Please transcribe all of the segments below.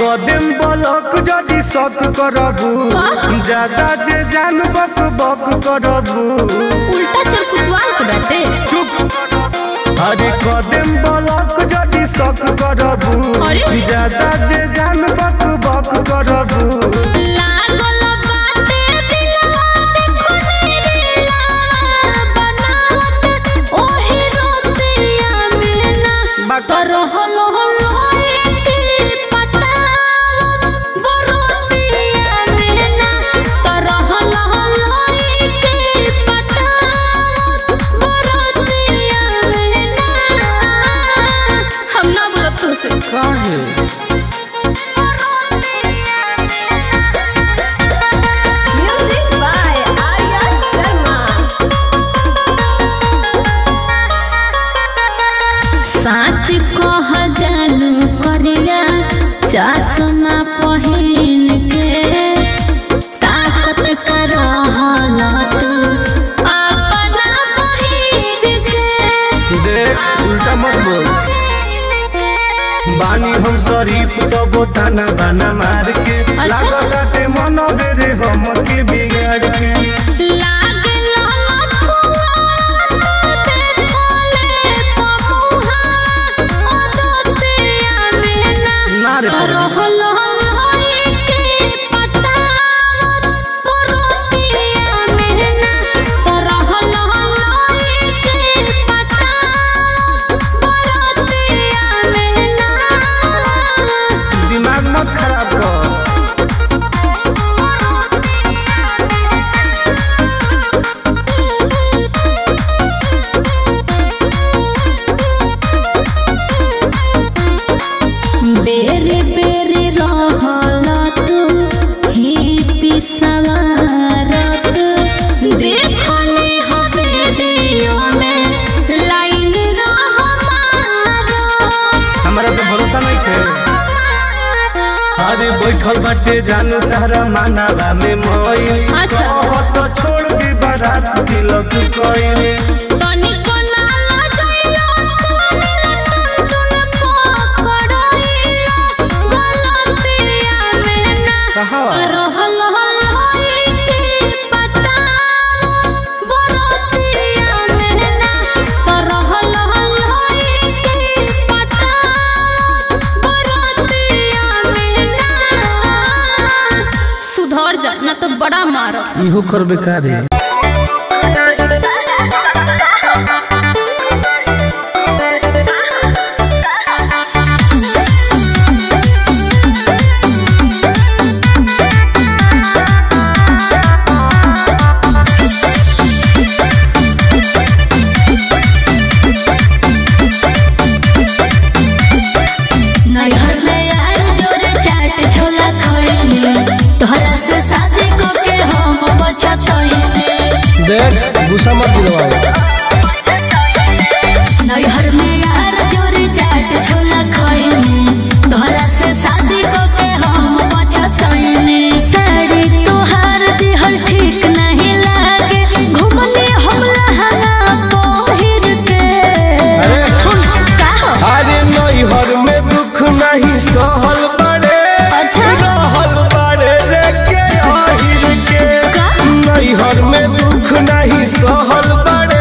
कदम बलक जदि शक करबू ज्यादा जे जान बक बक करबू उल्टा चल कुतवाल को डरते चुप अरे कदम बलक जदि शक करबू अरे? ज्यादा जे जान बक बक करबू लागल बाटे दिलवा देखो नीला बनावत ओही रोतिया में ना बाक- तो रहल होई के पटावत बरोतिया में ना तो रहल होई के पटावत बरोतिया में ना हम ना बोलब तू से काहे Music by Arya Sharma. साच कह जानू करिया चश्मा पहिन के ताकत कर रहल तू अपना बहिन के देख उल्टा मत बोल बानी हम शरीफ तबो ताना बाना मार के अच्छा। लागताटे मन बेरे हम के बिगाड़ के लागे ललकुआ तू देखले पमुहा ओदतिया में ना ना रे तो रहल होई के पटावत बरोतिया में ना तो रहल होई के पटावत बरोतिया में ना दिमाग मत खराब कर बेरे बेरे रहल तू ही पिसवारत देखले हो वीडियो में लाइन रह मारो हमारा तो भरोसा नहीं थे अरे बैठल बाटे जानू तारा मानावा में मोई अच्छा। तो छोड़ दी बारात तिलक कोई तनिको ना लजाइलो सोनिला टुनटुन पकड़ाइलो गलतिया में ना कहाँ? रहल होई के पटावत बरोतिया में ना रहल होई के पटावत बरोतिया में ना सुधर जा ना तो बड़ा मारो इहो करबे का रे नैहर में यार जोरे चाट छोला खइने तोहरा से शादी को के हम बचतइने देख गुस्सा मत दिलवाओ नैहर में यार जोरे चाट छोला खइने तोहरा से शादी को के हम बचतइने साड़ी तोहार दिहल ठीक नहीं लागे घुमने हम लहंगा पहिर के अरे सुन का हो अरे नैहर में दुख नहीं सहल बड़े अच्छा। रहल बड़े रे के आहिर के का? नैहर में दुख नहीं सहल बड़े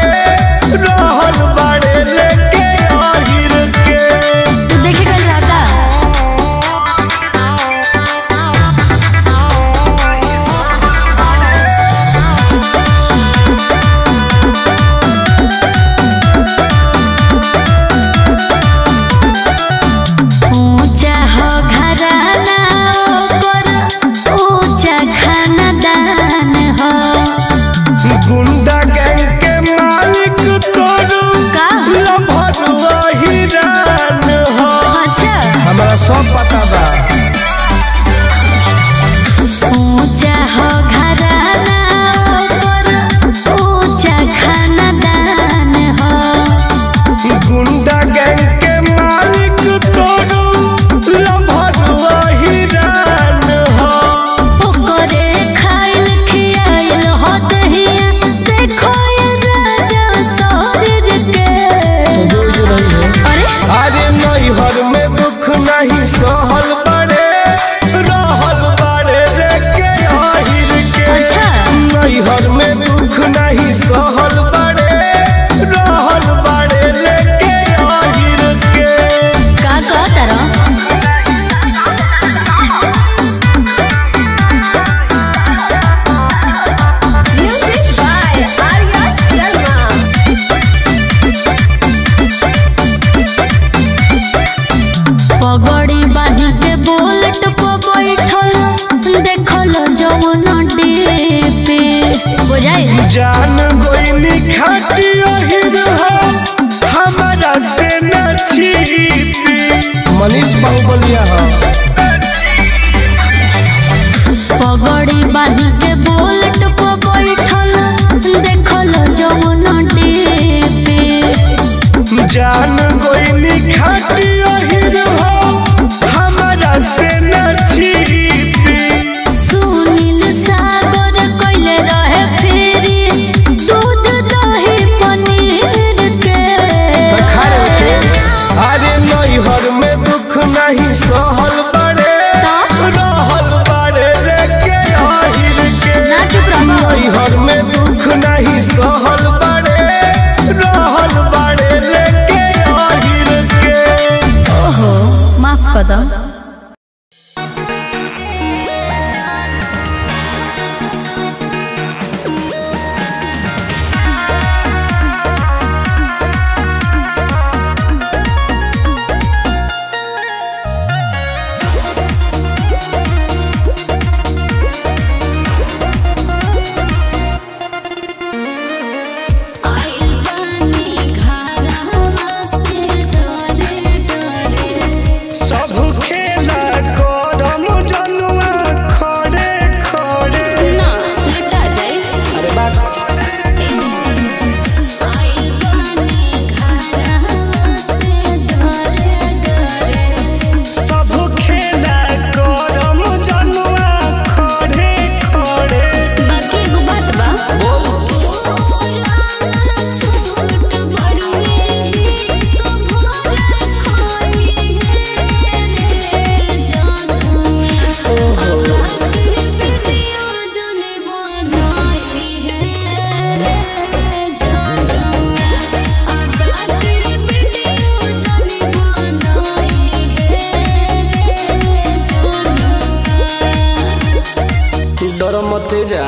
जान गोइनी खाटी अहिर हो हमारा से न छिपी मनीष बाहुबलिया हो पगड़ी बांध के बोलट पे बैठल देखल जवन टीपी जान गोइनी खाटी अहिर हो हमारा से न छिपी सुनील सागर कइले रहे फेरी दूध दही पनीर के अरे नैहर में दुख नहीं सहल बड़े रहल बड़े लेके आहिर के ना चुप रहो नैहर में दुख नहीं सहल बड़े रहल बड़े लेके आहिर के माफ कर दो आइल बानी घरवा से डरे डरे सब खेला करम जनुआ खड़े खड़े ना लटा जाए अरे बात आइल बानी घरवा से डरे डरे सब खेला करम जनुआ खड़े खड़े बाकी एगो बात बा छोट बड़ुए को भोर खोई रे जानू अब तेरे पिटियो जने बजाई है रे जानू अब तेरे पिटियो जने बनाई है रे जानू डर मत जा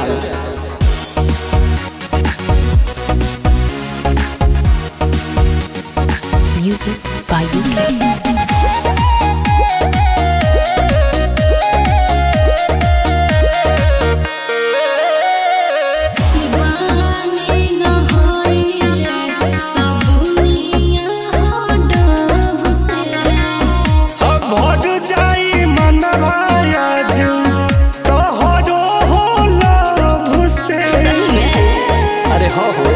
Music by UK. दीवानी न होइले सबुनिया हो डब से अब भट जाई मनवा आज तोहरो हो लभ से अरे हो हो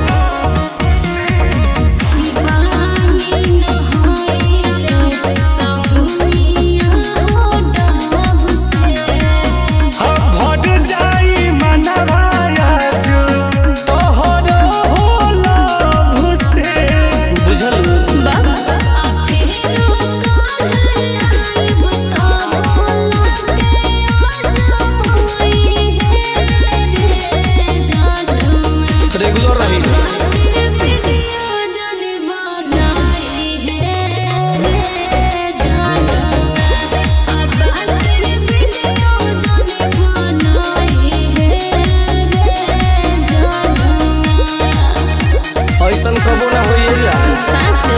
दीवानी न होइले सबुनिया हो डब से अब भट जाई मनवा आज तोहरो हो लभ से बुझल बाबा फेरो काहे आई बताओ लागे आज होई है रे जानू रेगुलर रही तेरे पिटियो जाने बनाई है रे जानू अब तेरे पिटियो जाने बनाई है रे जानू ऐसन कबो ना होइएगा साचो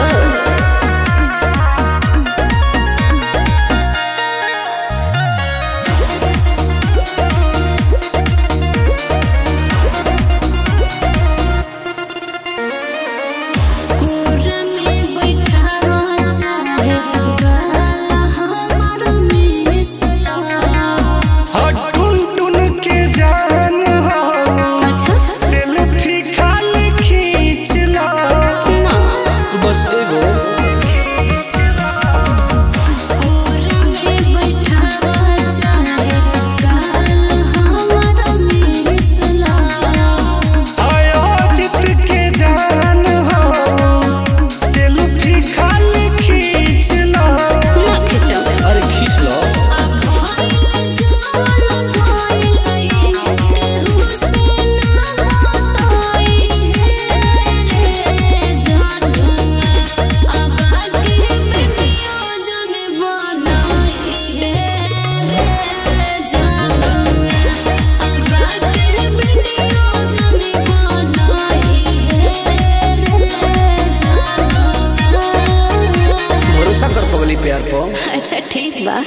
कोरा में बैठावा चाहे गाला हमार मिसला हट टुन टुन के जान हो अच्छा सेल्फी खाली खींच ला ना बस एगो कोरा में बैठावा चाहे गाला हमार मिसला आयोजित के जान हो सेल्फी खाली खींच ला ना खिंचो अरे खींच लो भरोसा कर पगली प्यार पर अच्छा ठीक बा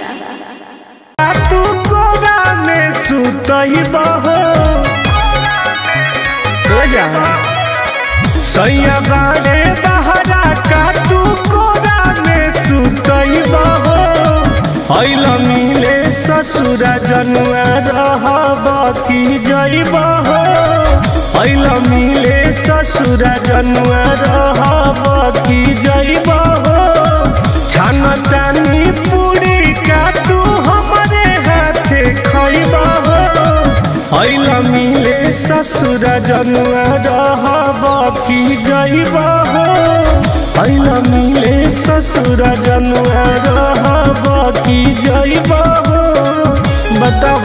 तू कोरा में सुतई बहो जा सैया बारे बहरा का तू कोरा में सुतई बहो ऐल मिले ससुरा जनुआ रहब की जइब हो ऐल मिले ससुरा जनुआ रहब की जइब हो छान तानी पूरी का तू हमरे हाथे खइब हो ऐल मिले ससुरा जनुआ रहब की जइब हो ऐल मिले ससुरा जनुआ रहब की जइब हो बताव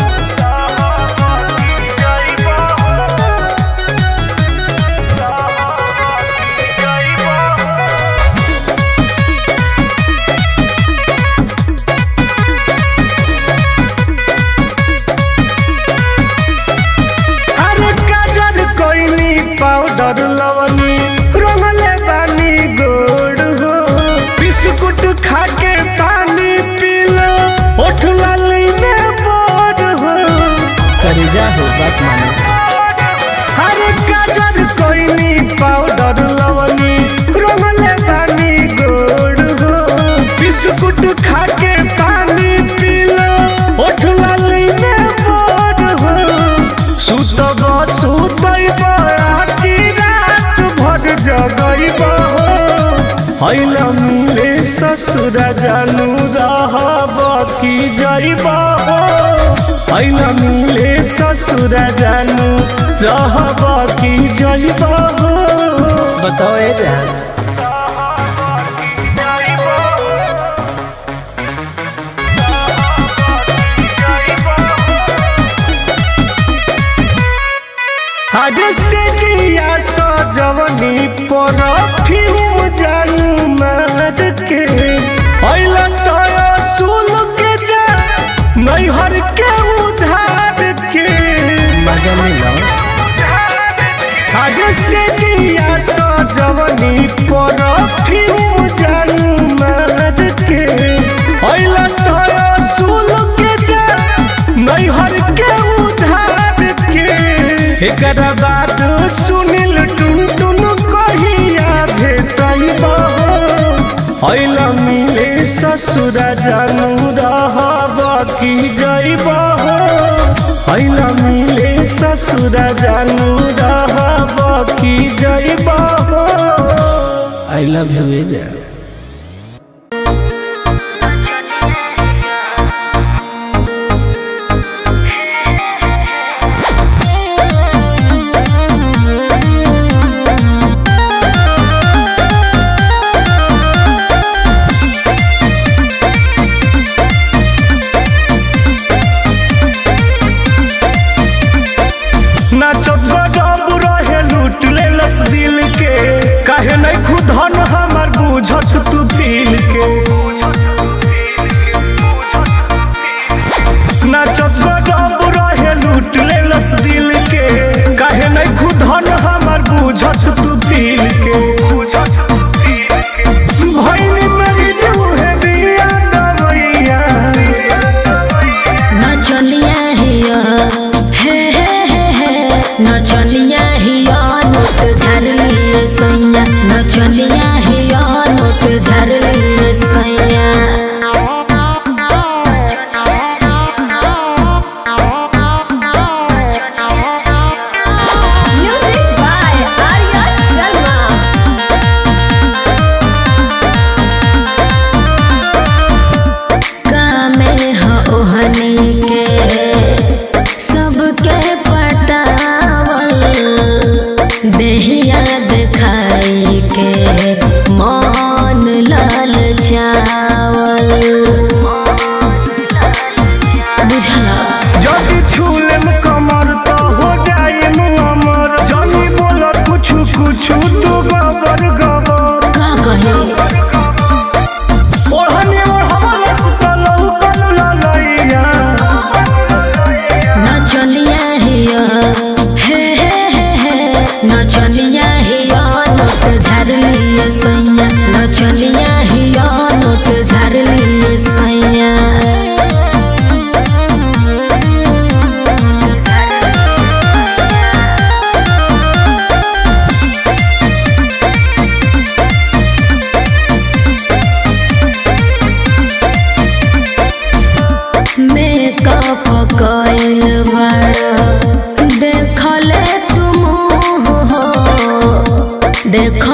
अरे काजर कोइनी पाउडर लवनी रंगले बानी गोड़ हो बिस्कुट खा के पानी पी लो ओठ लाली में बोर हो करे जा हो बात मानो अरे काजर कोइनी पाउडर लवनी रंगले बानी गोड़ हो बिस्कुट खा के पानी पी लो ओठ लाली में बोर हो सुतब सुतब आखी रात भर जगब हो ऐल मिले ससुरा जानू रहब की जइब हो ऐल मिले ससुरा जानू रहब की जइब हो बताओ ए जान आज से जिया सजवनी पर फिल्म जानू मार के ऐल तय सुन के जा नैहर के उधार के मजा नहीं लो आज से जिया सजवनी पर फिल्म जानू मार के ऐल तय सुन के जा नैहर के उधार के एकरा बाद सुनिल टुन टुन कहिया भेटैब हो ऐल मिले ससुरा जानू रहब की जइब हो ऐल मिले ससुरा जानू रहब की जइब हो आई लव यू ए जान नाचत गजब रहे लूट ले लस दिल के काहे नहीं खुदन हमर बुझत तू फील के नाचत गजब रहे लूट ले लस दिल के काहे नहीं खुदन हमर बुझत तू फील के भइनी मरी जूहे बिया दवैया नचनिया हिया हे हे हे हे नचनिया हिया नोट झरलिए सैया नचनिया हिया नोट झरलिए सैया Music by Arya Sharma. कामे ह ओहनी के सबके पटावल देहिया दिखाई के मान लाल चावल बुझला जदि छूलेम कमर तो हो जाए अमर जनी बोल कुछ कुछ तू गबर गबर का कहे ओढ़नी ओढ़ल सुतलौ कल ललैया नचनिया हिया हे हे हे हे नचनिया हिया नोट झरलिए सैया नचनिया हिया नोट झरलिए सैया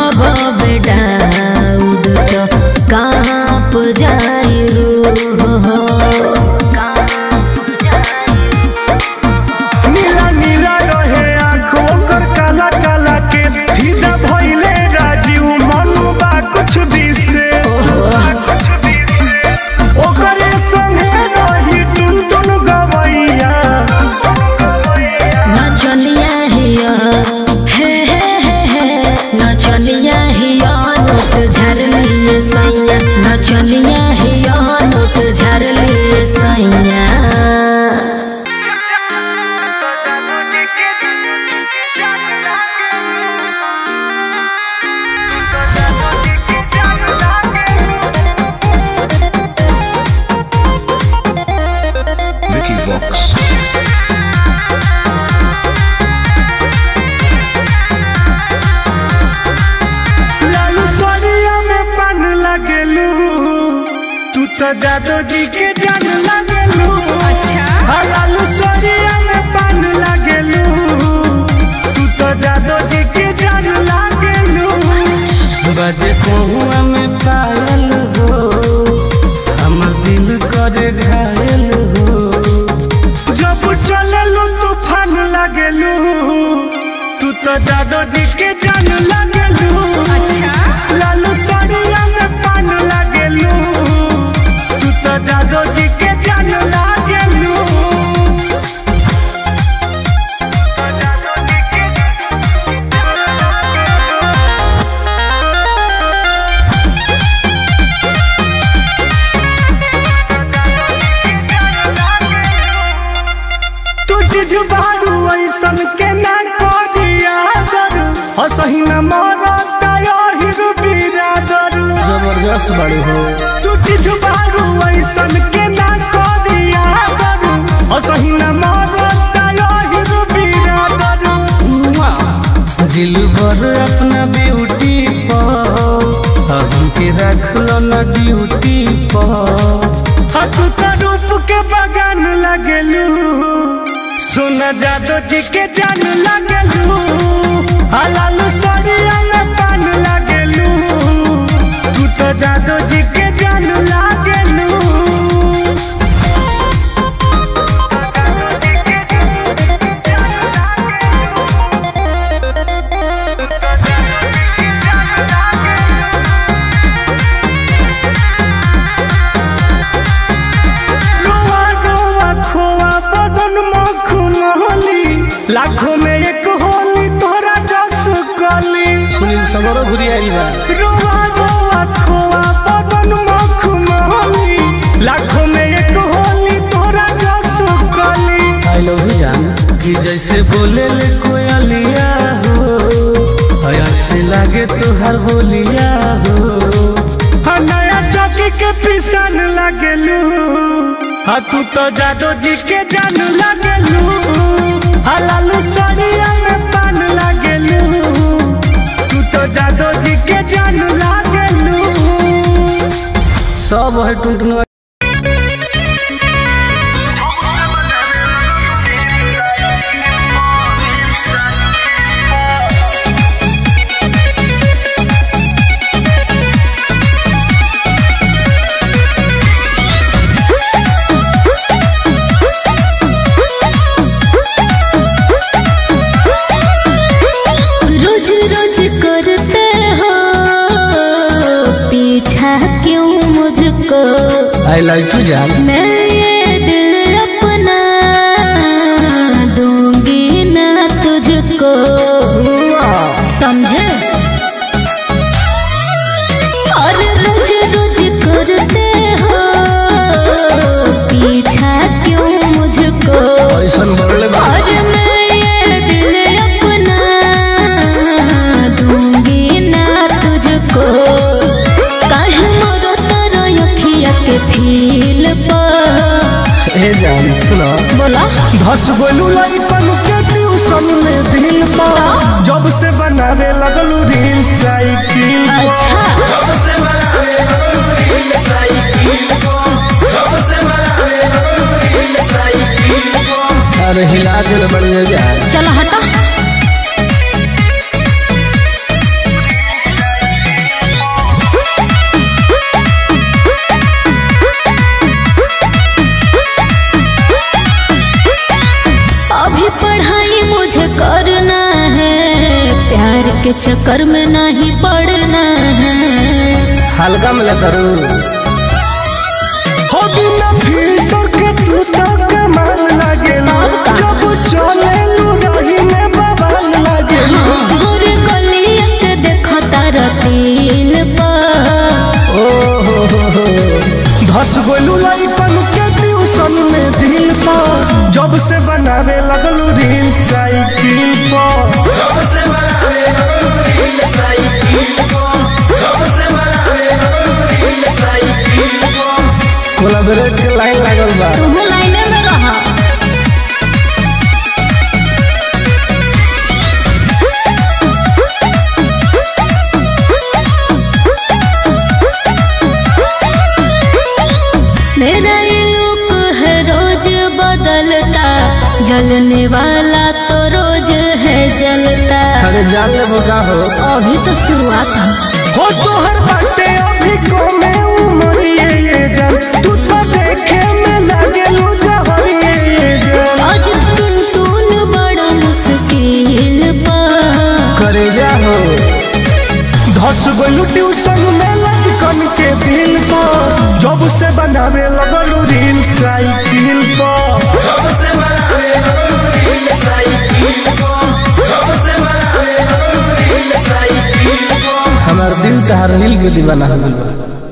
कहब बेडाउड तो काँप जाई रूह हो नीला नीला रहे आँखों कर काला काला केस सीधा भइले राजीव मनु बा कुछ विशेष ओकरे संगे रही टुन टुन गवैया नचनिया हिया हे हे हे हे नचनिया हिया नोट झरलिए सैया नचनिया हिया नोट झरलिए सैया Vicky Vox. लालू सरिया में पान लगेलू तू तो जादो जी के जान लगेलू अच्छा लालू सरिया में पान लगेलू तू तो जादो जी के जान लगेलू बजे कोहुआ में पायल हो हमर दिल करे घायल हो जब चललू तूफान लगेलू तू तो जादो जी के जान लगेलू अच्छा लालू सरिया में पान लगेलू तू तो जादो जी के जान लगेलू तू जिझबारू ऐसन के ना करिया करू हसही न मरता हिर बिरादरू जबरदस्त बड़ी हो तू जिझबारू ऐसन के ना करिया करू हसही न मरता हिर बिरादरू दिल भर अपना ब्यूटी पर हमके रख लो ना ड्यूटी पर हाँ तू तो रूप के बगान लगेलू सोना जादो जी के जान लगेलू हलालू सरिया में पान लगेलू तू तो जादो जी के जान लगेलू रोआ रोआ खोआ बदन मखमली लाखों में एक होली तोरा जस कली सुनील सगरो घुरी आई बा रोआ रोआ खोआ बदन मखमली लाखों में एक होली तोरा जस कली आई लव यू जान कि जैसे बोले ले कोयलिया हो हया से लागे तुहार बोलिया हो हाँ नया चौकी के पिसान लगेलू हाँ तू तो जादो जी के जान लगेलू हाँ लालू सरिया में पान लगेलू तू तो जादो जी के जान लगेलू सब है टुनटुन रोज रोज करते हो पीछा क्यों मुझको आई लाइक यू जान मैं ये दिल अपना दूंगी ना तुझको समझे और रोज रोज करते हो पीछा क्यों मुझको ऐसन बोले बा और मैं ये दिल अपना दूंगी ना तुझको काहे मोरो तारो अखिया के फील पर ए जान सुनो बोला धस गोलू लइकन के ट्यूशन में दिल पा जब से बनावे लगलू रील साइकिल अच्छा अरे हिला दिल बढ़िया जान चलो हटा चक्कर में नहीं पड़ना है हल्का में करू हो बिना फिल्टर के तू तो कमाल लागेलू जब चले लू रही में बवाल लागेलू गोरे गलिया के देखो तारा तिल पर ओ हो हो हो धस गोलू लइकन के ट्यूशन में दिल पर जब से बनावे लगलू रील साइकिल पर कोलाबरेट के लाइन लागल बा तुम लाइने में रहा मेरा ये लुक है रोज बदलता जलने वाला तो रोज है जलता अरे जान ले का हो अभी तो शुरुआत है हो तोहर बाटे अभी कमे उमरिए ये जान तू तो देखे में लागेलू जहरिए ये जान आज टुन टुन बड़ा मुश्किल पर करे जा हो धस गोलू ट्यूशन में लड़कन के दिल पर जब से बनावे लगलू रील साइकिल पर हमार दिल तहार रील के दीवाना हो गइल बा